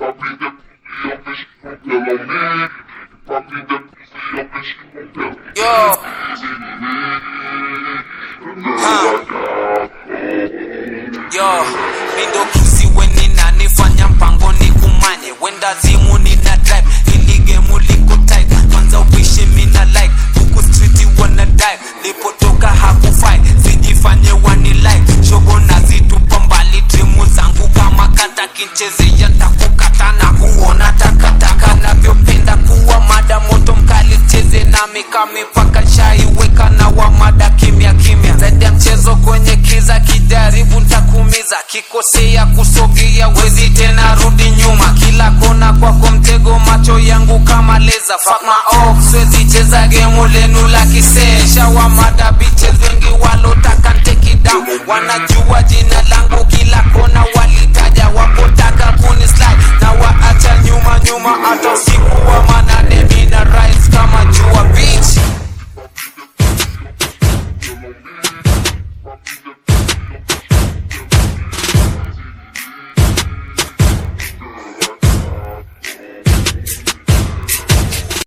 Papi de pussy up and she gon' tell on me. Papi de pussy up and she gon' tell on me. Yo, yo, mindo kisi weni nanifanya mpango ni kumanye wenda zimu nina drive ili gemu liko tight kwanza upishi mina like huku streeti wana dive lipotoka hakufai sijifanye wani like shogo nazitupa mbali timu zangu kama kata kinchezea takukata na kuona takataka navyopenda kuwa mada moto mkali cheze nami kamipaka shaiweka na wa mada kimya kimya zaidi ya mchezo kwenye kiza kijaribu ntakumiza kikosea kusogea wezi tena rudi nyuma kila kona kwako mtego macho yangu kama leza fuck my off siwezi cheza gemu lenu la kisesha wa mada bitches wengi walotaka take it down wanajua jina langu kila kona walitaja wapotaka kuni slide na waacha nyuma nyuma hata usiku wa manane mina rise kama jua beach Papi